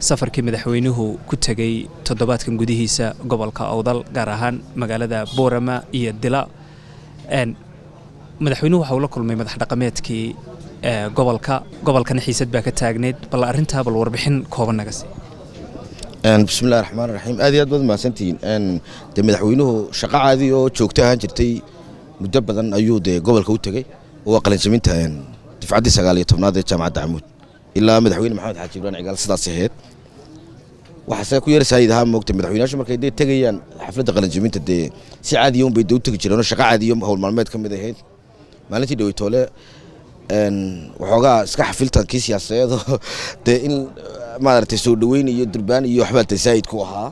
safarkii madaxweynuhu ku tegey toddobaadkan gudihiisa gobolka awdal gaar ahaan magaalada boorama iyo dila madaxweynuhu waxa uu la kulmay madax dhaqameedkii gobolka gobolkana xiisad baa ka taagneyd bal arrintaa bal warbixin kooban naga sii bismillahi raxmaan raxiim aad iyo aad baad mahadsantihiin dee madaxweynuhu shaqo caadi oo joogto ahaan jirtay muddo badan ayuu dee gobolka u tegey oo qalinsaminta difcaddii sagaal iyo tobnaad ee jaamacadda camuud ilaa madaxweyne maxamed xaaji ibraan cigaal sidaas ahayd waxaase ku yar saayid ahaa moogta madaxweynayaashu markay dee tegayaan xafladda qalinsaminta dee si caadiya un bay dee u tegi jireen oo shaqo caadiyo howl maalmeed ka mid ahayd maalintii dhaweytoole waxoogaa iska xafiltankii siyaasadeedoo dee in maaragtay soo dhoweyn iyo durbaan iyo waxbaa dee saayid ku ahaa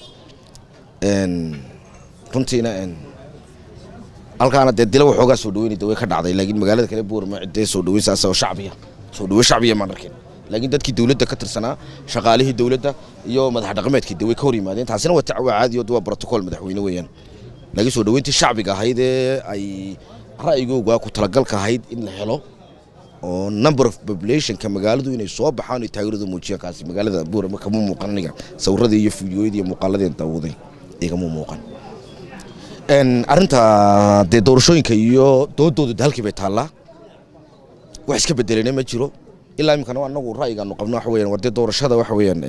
runtiina halkaana dee dila waxoogaa soo dhaweynay way ka dhacday laakiin magaalada kale buurma cidee soo dhaweyn saas oo shacbiya soo dhaweyn shacbiya maan arkin laakiin dadkii dawladda ka tirsanaa shaqaalihii dawladda iyo madax dhaqameedkii dee way ka hor yimaadeen taasina waa tacwaa caadi oo waa brotocool madaxweyne weeyaan laakiin soo dhaweyntii shacbiga ahayd ee ay ra'yigooga ku talagalka ahayd in la helo oo number of populationka magaaladu inay soo baxaan ay taageeradu muujiyaan kaasi magaalada buurama kama muuqan aniga sawiradii iyo fiidiyooyadii iyo muuqaaladii daawaday igama muuqan arrinta dee doorashooyinka iyo doodooda halkii bay taallaa wax iska bedelena ma jiro ilaa iminkana anagu ra'yigaanu qabno waxa weeyaan war dee doorashada waxa weeyaan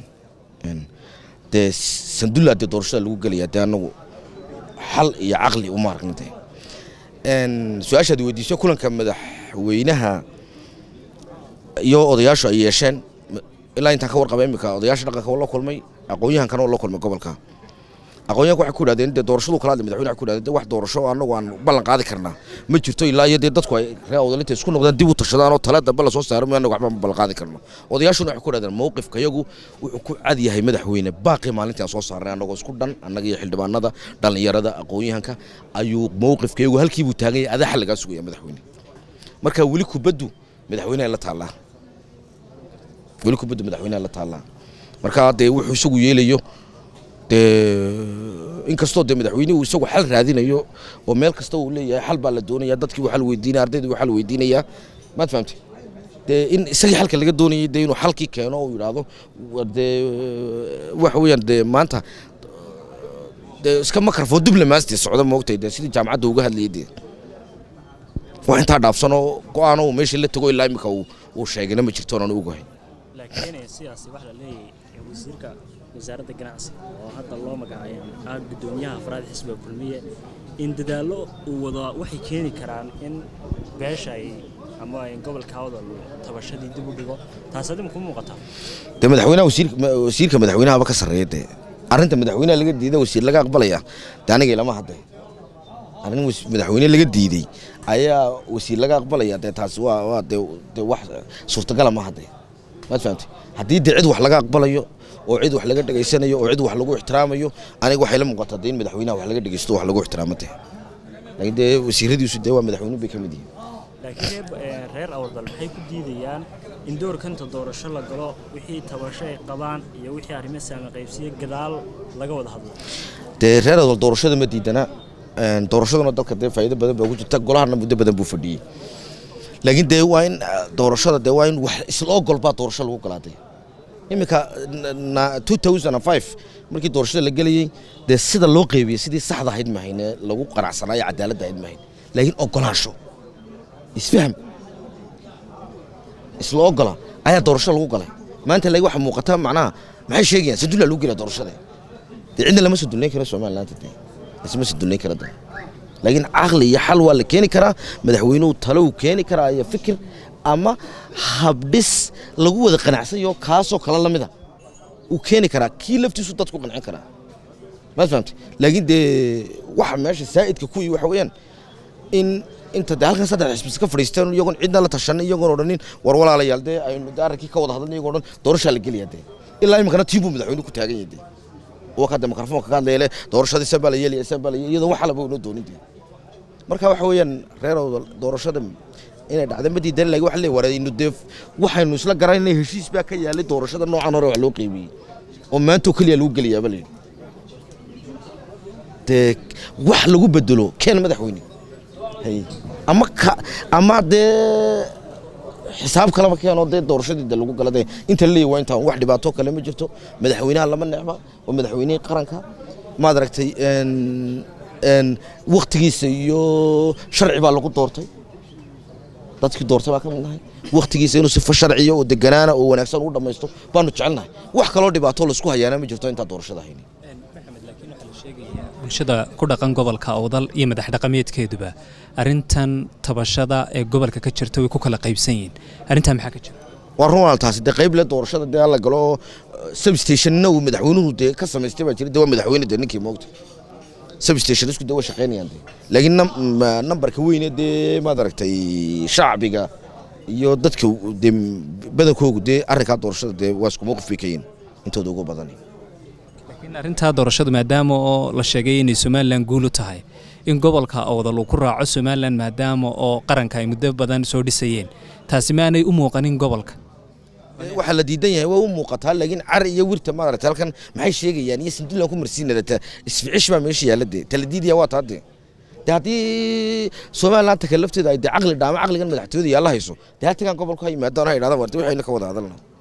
dee sandulla dee doorashada lagu gelaya dee anagu xal iyo caqli uma aragna dee su-aashaad weydiiso kulanka madaxweynaha iyo odayaashu ay yeesheen ilaa intaan ka warqaba iminka odayaasha dhaqanka oo la kulmay aqoon-yahankana oo la kulmay gobolka aqoonyahanka waxay ku yidhahdeen dee doorashadu kala hadlay madaxweyne waxay ku yidhahdeen dee wax doorasho anagu aan ballan qaadi karnaa ma jirto ilaa iyo dee dadku ay ree odalinta isku noqdaan dib u tashadaan oo tala dambe lasoo saaro ma anagu waxba ma ballan qaadi karno odayaashuna waxay ku yidhahdeen mowqifka yagu wuxuu ku cad yahay madaxweyne baaqi maalintii aan soo saarnay annagoo isku dhan annaga iyo xildhibaanada dhallinyarada aqoonyahanka ayuu mowqifka yagu halkii buu taagan yahay adaa xal lagaa sugaya madaxweyne marka weli kubaddu madaxweyneha la taallaa weli kubaddu madaxweyneha la taallaa marka dee wuxuu isagu yeelayo inkastoo dee madaxweynuhu isagu xal raadinayo oo meel kasta uu leeyahay xal baa la doonaya dadkii uu xal weydiinaya ardaydii uu xal weydiinaya maad fahamtay dee in isagii xalka laga doonayay dee inuu xalkii keeno oo yidhaahdo dee waxa weeyaan dee maanta dee iska makarfoon diblomaastii socda moogtay dee sidii jaamacadda uga hadlayay dee wax intaa dhaafsanoo go-aano uu meeshii la tago ilaa imika uu sheegayna ma jirto onan ogahay laakiin sidaasi waxa la leeyahay wasiirka wasaaradda ganacsiga oo hadda loo magacayo ah guddoomiyaha afraad xisbiga kulmiye in dadaallo uu wado waxay keeni karaan in beesha ay ama ay gobolka hawdal tabashadii dib u dhigo taas adima ku muuqataa dee madaxweynaha wasiirka madaxweynahaba ka sarreeya dee arrinta madaxweynaha laga diiday wasiir laga aqbalaya dee aniga ilama hadday arrin madaxweyne laga diiday ayaa wasiir laga aqbalaya dee taasi waa waa dee dee wax suurtagala ma hadday maad fahamtay haddii dee cid wax laga aqbalayo oo cid wax laga dhegaysanayo oo cid wax lagu ixtiraamayo aniga waxay la muuqataa dee in madaxweynaha wax laga dhegaysto wax lagu ixtiraamo dee laakiin dee wasiiradiisu dee waa madaxweyne bay ka mid yihiin laakiin reer awdal maxay ku diidayaan in doorkanta doorasho la galo wixii tabasho ay qabaan iyo wixii arrimo saami qaybsiye gadaal laga wada hadlo dee reer awdal doorashada ma diidana doorashaduna dalka dee faa'iido badan baa ku jirta golahana muddo badan buu fadhiyey laakiin dee waa in doorashada dee waa in wax isla ogol baa doorasho lagu galaaday iminka markii doorashada la gelayey dee sida loo qeybiyey sidii saxda ahayd mahayne lagu qanacsanaayo cadaaladda ahayd mahayn laakiin ogolaasho isfaham isla ogola ayaa doorasho lagu galay maanta lagi waxa muuqata macnaha maxay sheegayaan sadulla lagu gelaya doorashada dee cidna lama sadulnayn karo somalilaanta dee isma sadulnayn kara dee laakiin caqli iyo xal waa la keeni karaa madaxweynuhu talo uu keeni karaa iyo fikir ama habdhis lagu wada qanacsanyo kaasoo kale la mida uu keeni karaa kii laftiisu dadku qancin karaa maad fahamtay laakiin dee waxa meesha saa'idka kuwii waxa weeyaan in inta dee halkan saddex xisbis ka fadhiisteen iyagoon cidna la tashanin iyagoon odhanin war walaalayaal dee aynu dee arrinkii ka wada hadlan iyagoo dhan doorashaa la gelaya dee ilaa iminkana tiibuu madaxweynuhu ku taagan yahay dee waa ka dee mikrofoonka ka hadlaya le doorashadii san baa la yeelaya san baa la yeelaya iyadoo wax alaba unoo doonin dee marka waxa weeyaan reer doorashada inay dhacda ma diidan laakiin waxa leeyahay waraynu dee waxaynu isla garanay heshiis baa ka yaalay doorashada noocan hore wax loo qiimiyey oo maanta oo keliya lagu geliyaaba la yidhi dee wax lagu bedelo keen madaxweyne hay ama ka ama dee xisaab kaleba keenoo dee doorashadii de lagu gala dee inta la leeyahy waa intaan wax dhibaato kale ma jirto madaxweynaha lama necba waa madaxweynihii qaranka maad aragtay waktigiisa iyo sharci baa lagu doortay dadkii doortay baa ka mid nahay waktigiisa inuu sifo sharciya oo deganaana oo wanaagsan u dhammaysto baanu jecelnahay wax kaloo dhibaato laisku hayaana ma jirto intaa doorashada hayni bulshada ku dhaqan gobolka awdal iyo madax dhaqameedkeeduba arrintan tabashada ee gobolka ka jirta way ku kala qaybsan yihiin arrintaa maxaa ka jira waa runaal taasi dee qayb le doorashada dee alla galo substationna uu madaxweynuhu dee ka samaystay baa jira dee waa madaxweyne dee ninkii moogta substation isku dee waa shaqaynayaan dee laakiin nambarka weyne dee maad aragtay shacbiga iyo dadka dee badankoogu dee arrinkaa doorashada dee waa isku mowqif bay ka yihin intooda ugu badan laakiin arrintaa doorashadu maadaama oo la sheegay inay somalilan guul u tahay in gobolka awdal uu ku raaco somalilan maadaama oo qaranka ay muddo badan soo dhisayeen taasi maanay u muuqanin gobolka waxaa la diidan yahay waa u muuqataa laakiin car iyo wirta maaragtay halkan maxay sheegayaan iyo sindulan ku marsiinada isficish baa meesha yaalla dee tala diidaya waa taa dee de haddii somaliland taka lafteeda ay dee caqli dhaamo caqligan madaxtooyada yaalla hayso dee haltagan gobolku ha yimaadaan ha idhahdaan warta waxayna ka wada hadalna